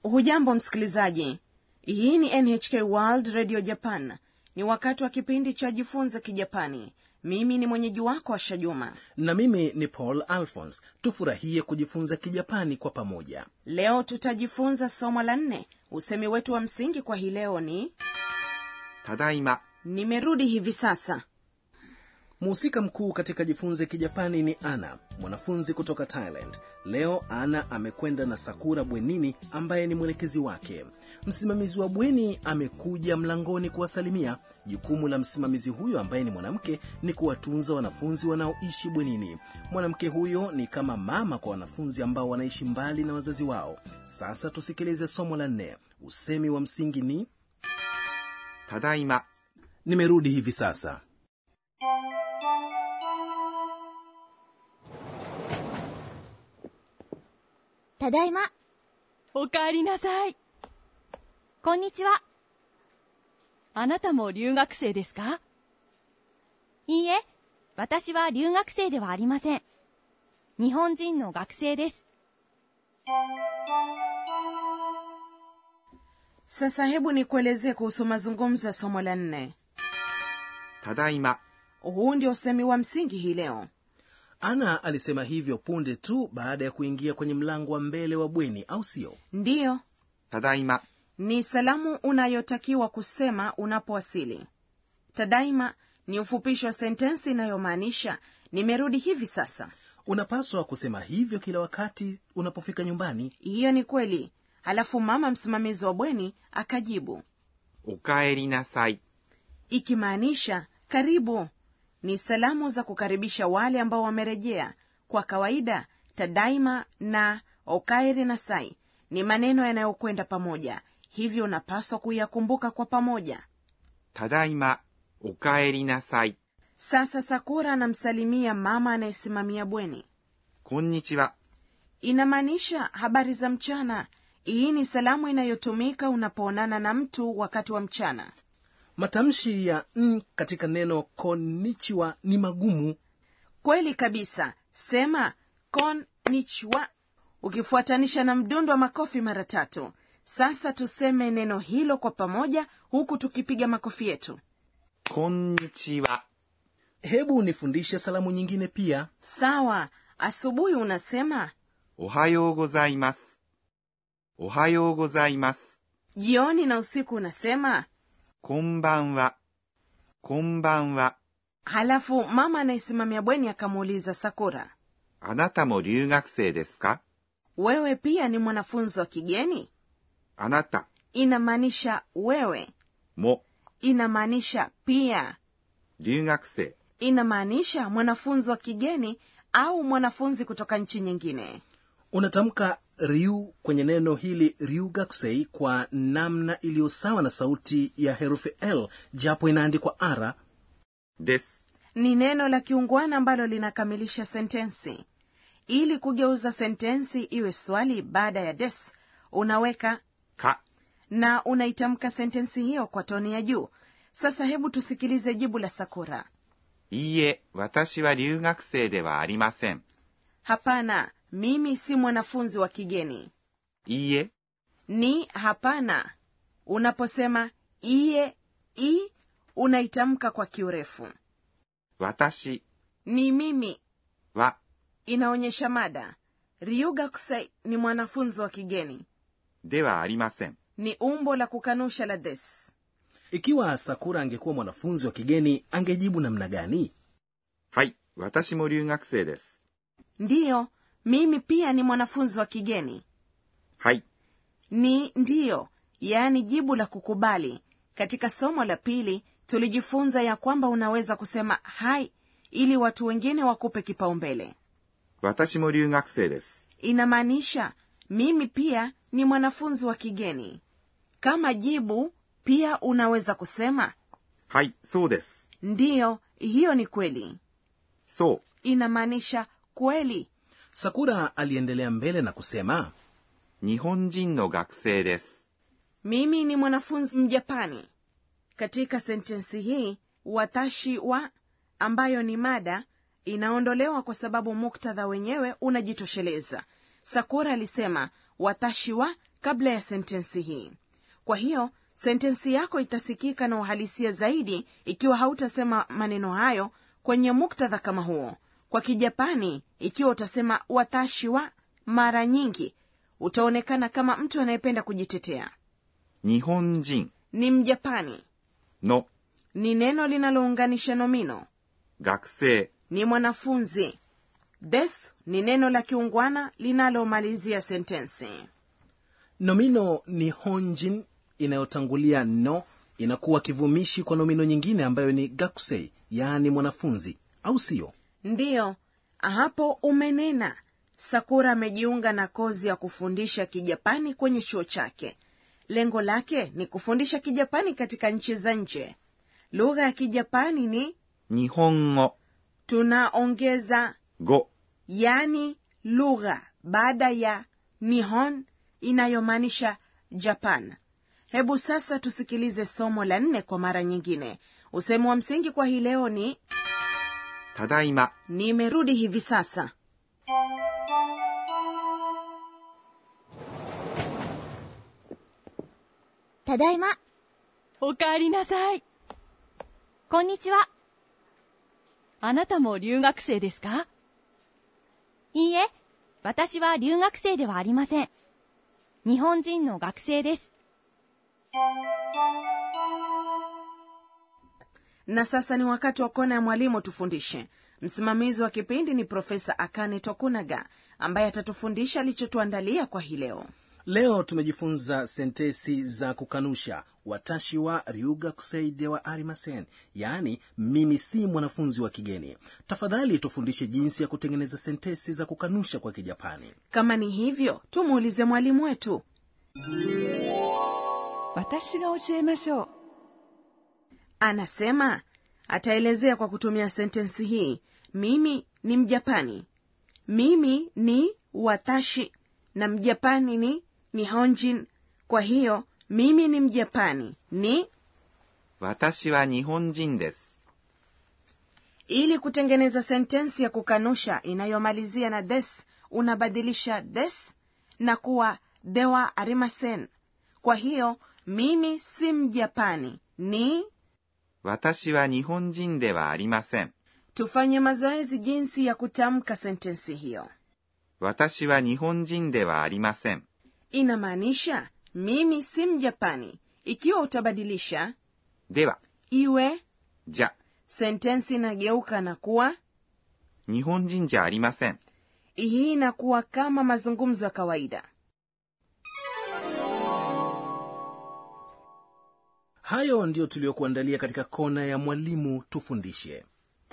hujambo msikilizaji hii ni nhk world radio japan ni wakati wa kipindi cha jifunze kijapani mimi ni mwenyeji wako asha juma na mimi ni paul alphons tufurahie kujifunza kijapani kwa pamoja leo tutajifunza somo la nne usemi wetu wa msingi kwa hii leo ni ただいま nimerudi hivi sasa mhusika mkuu katika jifunze kijapani ni ana mwanafunzi kutoka thailand leo ana amekwenda na sakura bwenini ambaye ni mwelekezi wake msimamizi wa bweni amekuja mlangoni kuwasalimia jukumu la msimamizi huyo ambaye ni mwanamke ni kuwatunza wanafunzi wanaoishi bwenini mwanamke huyo ni kama mama kwa wanafunzi ambao wanaishi mbali na wazazi wao sasa tusikilize somo la nne usemi wa msingi ni ただいま nimerudi hivi sasa ただいま。 おかえりなさい。 こんにちは。 あなたも留学生ですかいいえ、私は留学生ではありません。日本人の学生です。 sasa hebu nikuelezee kuhusu mazungumzo ya somo la nne ただいま huu ndio usemi wa msingi hii leo ana alisema hivyo punde tu baada ya kuingia kwenye mlango wa mbele wa bweni au sio ndiyo ただいま ni salamu unayotakiwa kusema unapowasili tadaima ni ufupisho wa sentensi inayomaanisha nimerudi hivi sasa unapaswa kusema hivyo kila wakati unapofika nyumbani hiyo ni kweli halafu mama msimamizi wa bweni akajibu おかえりなさい ikimaanisha karibu ni salamu za kukaribisha wale ambao wamerejea kwa kawaida tadaima na okairi na sai ni maneno yanayokwenda pamoja hivyo unapaswa kuyakumbuka kwa pamoja ただいまおかえりなさい sasa sakura anamsalimia mama anayesimamia bweni こんにちは inamaanisha habari za mchana hii ni salamu inayotumika unapoonana na mtu wakati wa mchana matamshi ya n katika neno konichiwa ni magumu kweli kabisa sema konnichiwa ukifuatanisha na mdundo wa makofi mara tatu sasa tuseme neno hilo kwa pamoja huku tukipiga makofi yetu こんにちは hebu nifundishe salamu nyingine pia sawa asubuhi unasema おはようございますおはようございます jioni na usiku unasema こんばんはこんばんは halafu mama anayesimamia bweni akamuuliza sakura あなたも留学生ですか wewe pia ni mwanafunzi wa kigeni あなた inamaanisha wewe も inamaanisha pia 留学生 inamaanisha mwanafunzi wa kigeni au mwanafunzi kutoka nchi nyingine unatamka ryu kwenye neno hili ryugakusei kwa namna iliyo sawa na sauti ya herufi l japo inaandikwa r です ni neno la kiungwana ambalo linakamilisha sentensi ili kugeuza sentensi iwe swali baada ya des unaweka か na unaitamka sentensi hiyo kwa toni ya juu sasa hebu tusikilize jibu la sakura いいえ私は留学生ではありません hapana mimi si mwanafunzi wa kigeni いいえ ni hapana unaposema iye i unaitamka kwa kiurefu 私 ni mimi は inaonyesha mada ryuga kusai ni mwanafunzi wa kigeni ではありません ni umbo la kukanusha la this ikiwa sakura angekuwa mwanafunzi wa kigeni angejibu namna gani はい私も留学生です ndiyo mimi pia ni mwanafunzi wa kigeni はい ni ndiyo yaani jibu la kukubali katika somo la pili tulijifunza ya kwamba unaweza kusema hai ili watu wengine wakupe kipaumbele 私も留学生です inamaanisha mimi pia ni mwanafunzi wa kigeni kama jibu pia unaweza kusema はいそうです ndiyo hiyo ni kweli そう inamaanisha kweli sakura aliendelea mbele na kusema 日本人の学生です mimi ni mwanafunzi mjapani katika sentensi hii watashi wa ambayo ni mada inaondolewa kwa sababu muktadha wenyewe unajitosheleza sakura alisema watashi wa kabla ya sentensi hii kwa hiyo sentensi yako itasikika na uhalisia zaidi ikiwa hautasema maneno hayo kwenye muktadha kama huo kwa kijapani ikiwa utasema watashi wa mara nyingi utaonekana kama mtu anayependa kujitetea 日本人 ni mjapani の ni neno linalounganisha nomino 学生 ni mwanafunzi des ni neno la kiungwana linalomalizia sentensi nomino ni honjin inayotangulia no inakuwa kivumishi kwa nomino nyingine ambayo ni gakusei yaani mwanafunzi au sio ndiyo hapo umenena sakura amejiunga na kozi ya kufundisha kijapani kwenye chuo chake lengo lake ni kufundisha kijapani katika nchi za nje lugha ya kijapani ni 日本語 tunaongeza 語 yani lugha baada ya nihon inayomaanisha japan hebu sasa tusikilize somo la nne kwa mara nyingine usemi wa msingi kwa hii leo ni ただいま nimerudi hivi sasa ただいま。 おかえりなさい。 こんにちは。 あなたも留学生ですかいいえ、私は留学生ではありません。日本人の学生です。 na sasa ni wakati wa kona ya mwalimu tufundishe msimamizi wa kipindi ni profesa akane tokunaga ambaye atatufundisha alichotuandalia kwa hii leo leo tumejifunza sentesi za kukanusha watashi wa ryuga kusaide wa arimasen yaani mimi si mwanafunzi wa kigeni tafadhali tufundishe jinsi ya kutengeneza sentesi za kukanusha kwa kijapani kama ni hivyo tumuulize mwalimu wetu 私が教えましょう。 anasema ataelezea kwa kutumia sentensi hii mimi ni mjapani mimi ni watashi na mjapani ni nihonjin kwa hiyo mimi ni mjapani ni 私は日本人です ili kutengeneza sentensi ya kukanusha inayomalizia na des unabadilisha des na kuwa dewa arimasen kwa hiyo mimi si mjapani ni 私は日本人ではありません tufanye mazoezi jinsi ya kutamka sentensi hiyo 私は日本人ではありません inamaanisha mimi si mjapani ikiwa utabadilisha では iwe じゃ sentensi inageuka na kuwa 日本人じゃありません hii inakuwa kama mazungumzo ya kawaida hayo ndiyo tuliyokuandalia katika kona ya mwalimu tufundishe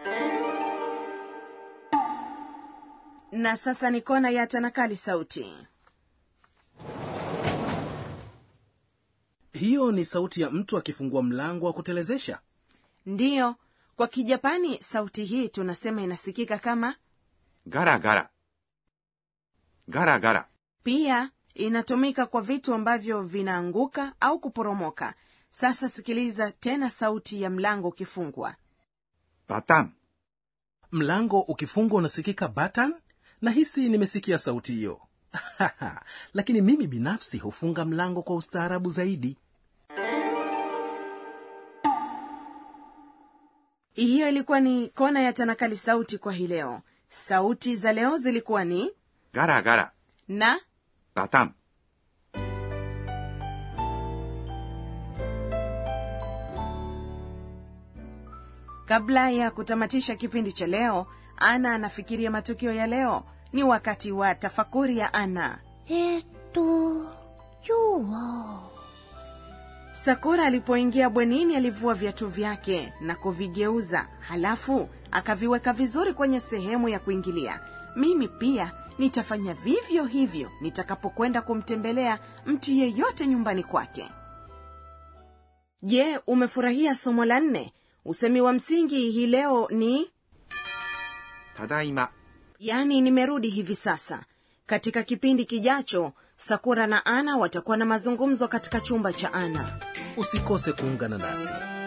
na sasa ni kona ya tanakali sauti hiyo ni sauti ya mtu akifungua mlango wa kutelezesha ndiyo kwa kijapani sauti hii tunasema inasikika kama ガラガラガラガラ pia inatumika kwa vitu ambavyo vinaanguka au kuporomoka sasa sikiliza tena sauti ya mlango ukifungwa バタン mlango ukifungwa unasikika batan nahisi nimesikia sauti hiyo lakini mimi binafsi hufunga mlango kwa ustaarabu zaidi hiyo ilikuwa ni kona ya tanakali sauti kwa hii leo sauti za leo zilikuwa ni ガラガラ na バタン kabla ya kutamatisha kipindi cha leo ana anafikiria matukio ya leo ni wakati wa tafakuri ya ana えー、っと、今日は、 sakura alipoingia bwenini alivua viatu vyake na kuvigeuza halafu akaviweka vizuri kwenye sehemu ya kuingilia mimi pia nitafanya vivyo hivyo nitakapokwenda kumtembelea mtu yeyote nyumbani kwake je umefurahia somo la nne usemi wa msingi hii leo ni ただいま yaani nimerudi hivi sasa katika kipindi kijacho sakura na ana watakuwa na mazungumzo katika chumba cha ana usikose kuungana nasi